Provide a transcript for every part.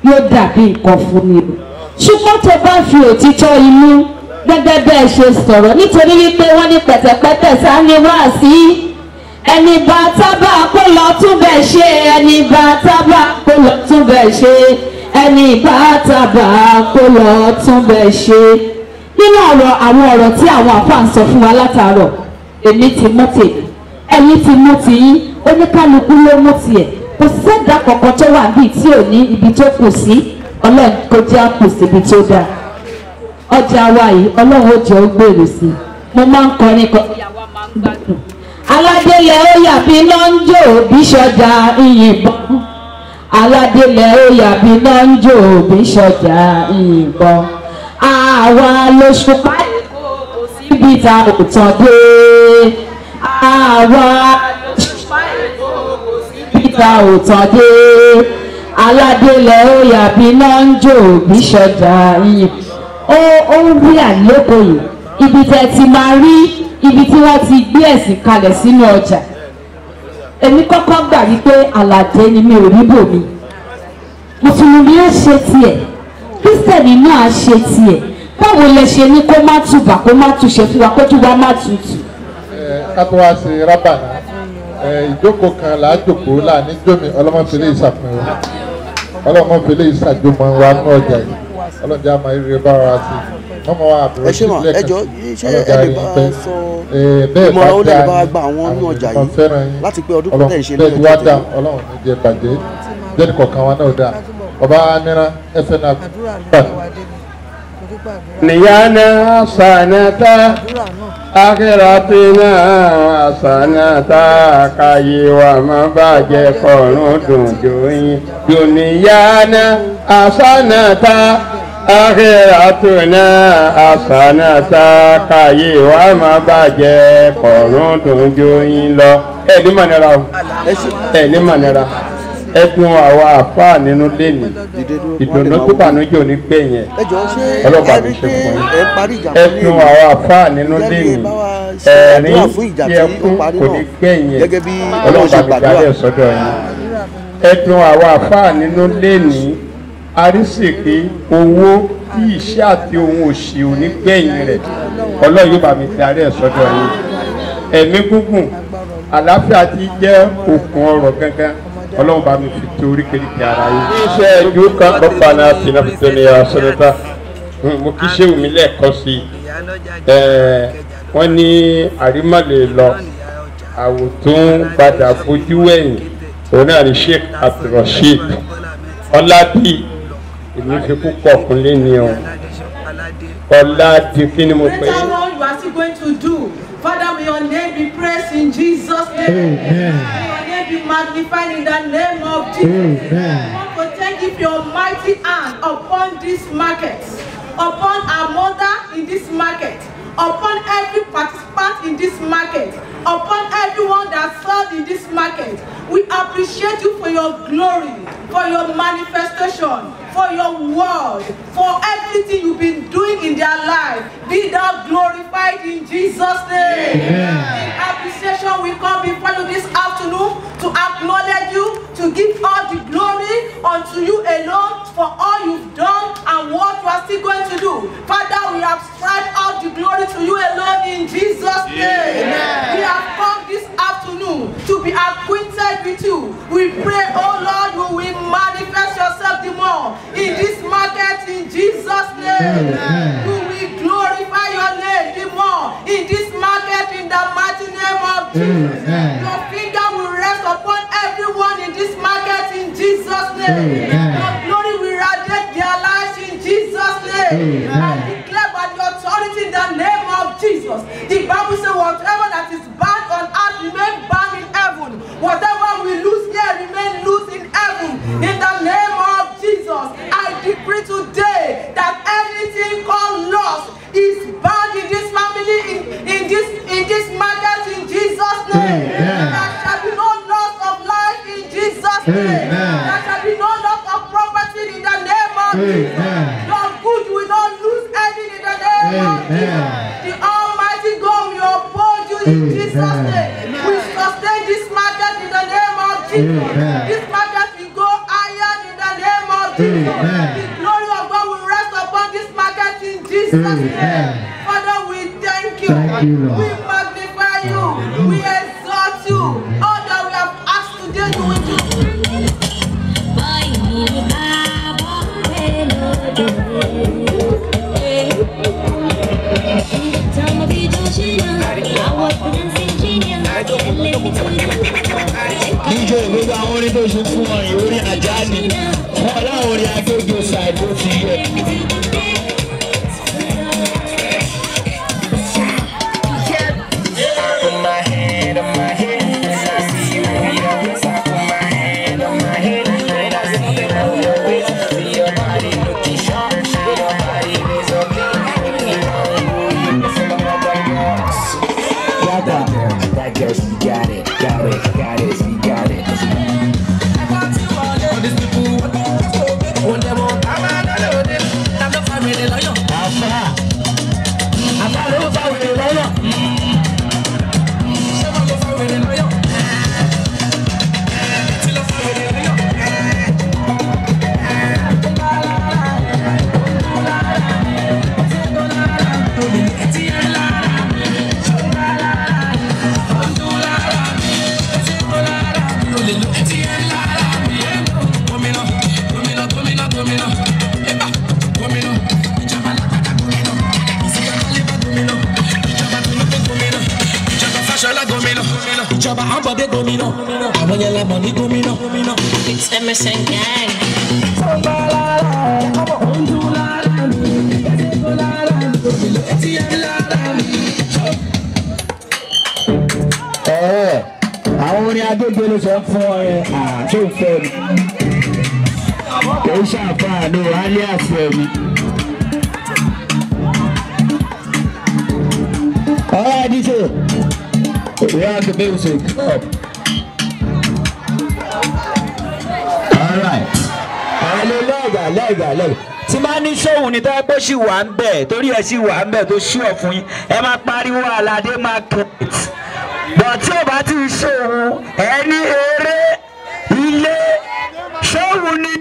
yóò dàbí nǹkan fún ni o ṣùgbọ́n tó bá fi òtítọ́ inú gẹ́gẹ́ bẹ́ẹ̀ ṣe sọ̀rọ̀ nítorí wípé wọ́n ní pẹ̀tẹ̀pẹ̀tẹ̀ sáni wá sí ẹni bá tábà kó lọ tún bẹ̀ ṣe ẹni bá tábà kó lọ tún bẹ̀ ṣe ẹni bá tábà kó lọ tún bẹ̀ ṣe nínú ọ̀rọ̀ àwọn ọ̀rọ̀ tí àwọn àfáà ń sọ fún wa látàárọ̀ èmi ti mú tèmi ẹ̀yin ti mú tiyín oníkálukú ló mú tiẹ̀ kò sẹ́dá kankan tó wà bíi tí ò ní ibi tó kù sí ọlọ́run kó jẹ́ àpò síbi tó dáa ọjà wa yìí ọlọ́run ó jẹ́ ó gbèrò sí i mo máa ń kọrin kan ìyàwó máa ń gbádùn aládélẹ̀ ó yàbí náà ń jò bí sọjà ìyìnbọn aládélẹ̀ ó yàbí náà ń jò bí sọjà ìyìnbọn àwa lóṣù páyé kò síbi tá ò tán dé àwa lóṣù páyé kò síbi tá ò tán dé aládélẹ̀ ó yàbí náà ń jò bí sọjà ìyìnbọn ó ó ń rí àlékò yìí ibi tẹ́ ti máa rí ibi tí wọ́n ti gbé ẹ̀sìn kalẹ̀ sínú ọjà èmi kọ́kọ́ gbà wípé àlàdé ni mi ò rí bòmí mùsùlùmí á ṣe tiẹ̀ kírísítẹ̀nì náà á ṣe tiẹ̀ báwo lẹ ṣe ní kó má tùbà kó má túṣe fún wa kó tún wá má tutù. ká tó wá sí rábànà ìjókòó kan là á jòkó láàní jómi ọlọ́mọfẹ́lẹ́ ìṣàfihàn ọlọ́mọfẹ́lẹ́ ìṣàjọmọ wa ní ọjà yìí ọlọ́jà máa rí bá wa sí mọ́mọ́ wa àbúrò ẹ ṣe mà ẹ jọ ṣé ẹ lè bá a sọ ìmọ̀ràn ó lè bá a gba àwọn inú ọjà yìí láti pé ọdún kan tẹ̀ ń ṣe ní bẹ́ẹ̀ ọjọ́ wá dá ọlọ́run ní jẹ bàjẹ́ jẹ́ni kọ̀ọ̀kan wa náà dá ọba nira ẹfẹ náà gbà. نيانا حسنتا آخرتنا حسنتا káyé wa má bàjẹ́ kọ̀ọ̀rùn dùn jòyìn dùnìyàna hasanata akhiratuna hasanata káyé wa má bàjẹ́ kọ̀ọ̀rùn dùn jòyìn lọ. ẹ ní mọ̀nira o ẹ ní mọ̀nira ẹ dun àwọn àfáà nínú lẹ́nu ìdùnnú tó bànújẹ́ ò ní gbẹ̀yìn ẹ̀ ẹ jọ ṣé ọlọ́pàá ẹ mi rí ṣe pé fún yín ẹ parí ìjà ẹ kan ní dun èyí àwọn àfáà nínú Gẹ́gẹ́ bí lẹ́nu bá wa ṣe ẹ̀rín àdúrà fún ìjà tí tí ẹ ó kún parí kò náà. ní gbẹ̀yìn ẹ̀ Gẹ́gẹ́ bí Ọlọ́run ṣe ọlọ́pàá mi gbàdúrà. darí ẹ̀ sọ́dọ̀ yín ẹ dun àwọn àfáà nínú lẹ́nu arísìkí owó tí iṣẹ́ àti ohun òṣì ò ní gbẹ̀yìn rẹ̀ ọlọ́run yóò bá mi darí ẹ̀ sọ́dọ̀ yín ẹ̀mí gúngùn àlàáfíà ti jẹ́ òkun ọrọ̀ gangan ọlọ́run bá mi fi tó oríkèéríkèé ara yín. iṣẹ́ ìlú kan kọ́pà náà ti náà fi tó ní ọ̀sẹ̀nẹ́ta mo kí ṣé omi lẹ́ẹ̀kan sí i wọ́n ní àrímọ̀lẹ̀ lọ àwòtún padà fojú wẹ̀yìn òun náà ní sheikh abdulrasheed ọládì èmi fi púpọ̀ kúnlé ni o ọládì kí ni mo pè é. Later on, you are still going to do. Father, may your name be praised in Jesus' name. May your name be magnified in the name of Jesus. I want to thank you for your mighty hand upon this market, upon our mother in this market, upon every participant in this market, upon everyone that served in this market. We appreciate you for your glory, for your manifestation, for your word, for everything you've been doing in their life. Be thou glorified in Jesus' name. In appreciation, we come before you this afternoon to acknowledge you, to give all the glory unto you alone for all you've done and what you are still going to do. Father, we have ascribed all the glory to you alone in Jesus' name. We have come this afternoon to be acquainted with you. We pray, oh Lord, you will manifest yourself the more in this market in Jesus' name. You will glorify your name the more in this market in the mighty name of Jesus. Your finger will rest upon everyone in this market in Jesus' name. Your glory will radiate their lives in Jesus' name. I declare by the authority in the name of Jesus. The Bible says, whatever that is bound on earth remain bound in heaven. Whatever we lose here remain loose in heaven. In the name of Jesus, I decree today that anything called loss is bound in this family, in, in this in this market in Jesus' name. There shall be no loss of life in Jesus' name. There shall be no loss of property in the name of Jesus. Your good will not lose any in the name of Jesus. The Almighty God will uphold you in Jesus' name. We sustain this market in the name of Jesus. This market will go higher in the name of Jesus. The glory of God will rest upon this market in Jesus' name. Father, we thank you. Thank you, Lord. We magnify you. We exalt you. All that we have asked today, you will do. díje gbogbo àwọn orin tó ṣe fún wọn yìí orin ajá ni wọn láwọn orin agbègbè ṣàìbó ti yẹ. Put my hand on my head, and I see you in your face. I put my hand on my head, and I see you on your waist. See your body looking sharp, your body is so clean. You know you missing the other girls. Got that girl, that girl, she got it, got it, got it, she got it. àfà àfà ló bá wèrè lọ́nà. ìjọba àbọ̀dé gómìnà àwọn yẹn lẹ́mọ̀ ní gómìnà. It's Emerson Gang. ẹ̀ẹ́ àwọn orin agbègbè ló sọ fún ọ yẹn àti òfẹ́ mi kò ń ṣàǹfààní alias ẹ̀mí. All right, DJ. We have the music up. All right. Àwọn lẹ́gà lẹ́gà lẹ́gà. Tí máa ní sóhun ní tọ́wọ́ pé ṣì wà ń bẹ̀ torí ẹ̀ ṣì wà ń bẹ̀ tó ṣú ọ̀ fún yín. Ẹ máa pariwo Aládé market. Bọ̀ tí ò bá ti ṣòhun ẹni eré ilé ṣóhun ni.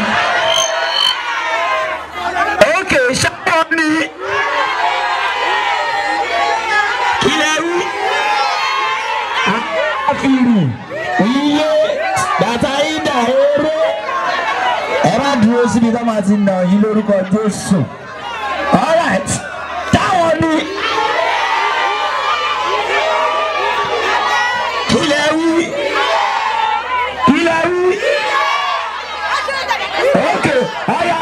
Ókè ṣáà ni. Ilẹ̀ rú àfihàn iye bàtà ìdá eré ẹ má dúró síbi tó máa ti nà yín lórúkọ jésù alright táwọn ní kílẹ̀ wí kílẹ̀ wí ok ọ̀ya.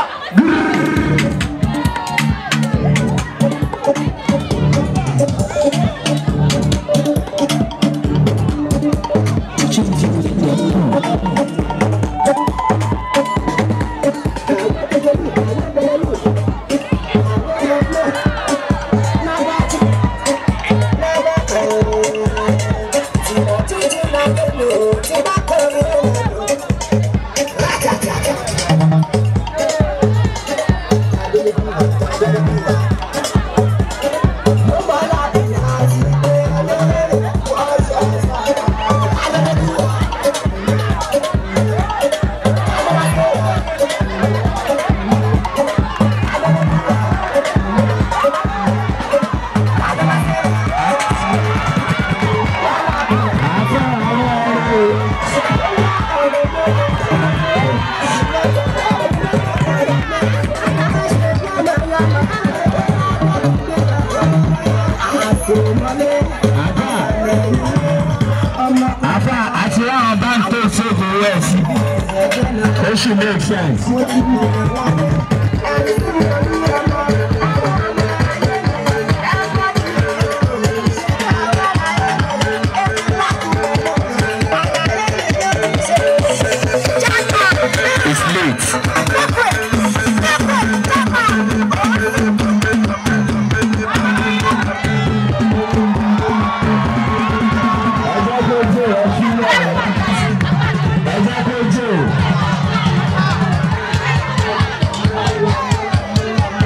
àfà àti àwọn báńkì tó ṣègùn west ó sì make sense. It's late. ẹjọ́ tó jẹ́ ẹ sílẹ̀ ẹjọ́ tó jẹ́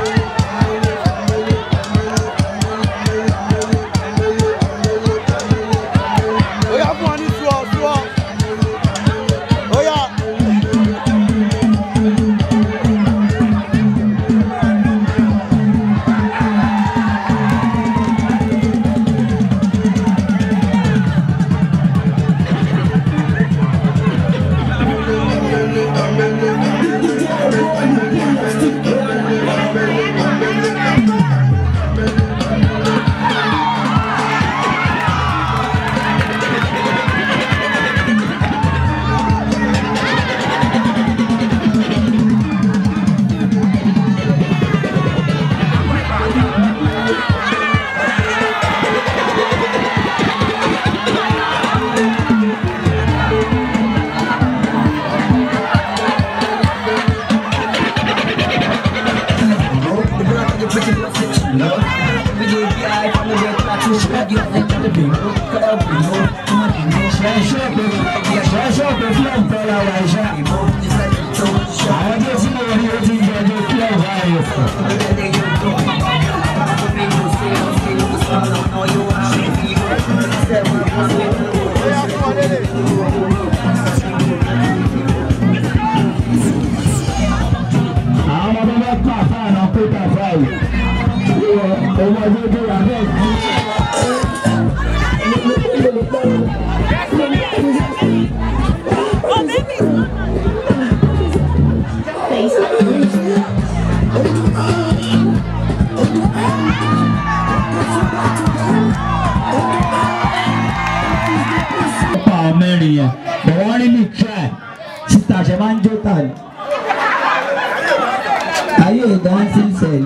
lọ. Méje bí i fọlọ́ bẹ ká tó ṣe wá di ọ̀sẹ̀ kan lè bèrè ó kọ́ ẹ̀ bèrè ó kọ́ ẹ̀ bèrè ó. Ṣẹ̀ṣọ́ pé ṣẹ̀ṣọ́ pé fúlọ̀mù fẹ́ ra wà iṣẹ́. Àwọn tó ti lè rí o ti ń jẹ́ ọjọ́ fúlọ̀mù báyìí. àwọn ọmọ bá kọ́ àfáà náà pé kàfá yìí ọmọ ọdún tó wà bẹ́ẹ̀ kú. ọ̀pọ̀ àwọn mẹ́rin yẹn bọ̀ wọ́n rí ní try sísá ṣe máa ń jó tà ní. ayé dancing cell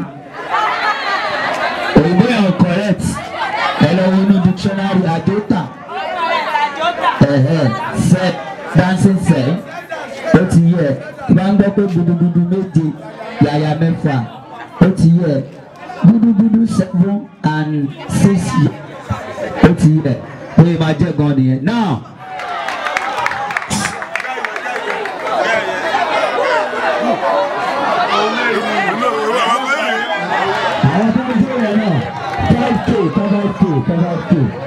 òyìnbó yẹn ò correct ẹ lọ wo inú dictionary àjọta cell dancing cell ó ti yẹ tí wọ́n ń gbọ́ pé gudugudu méje yàyà mẹ́fà ó ti yẹ gudugudu seven and six ó ti yẹ ó yẹ máa jẹ́ gan nìyẹn now. àwọn tó ń jó yẹn náà five k five k five k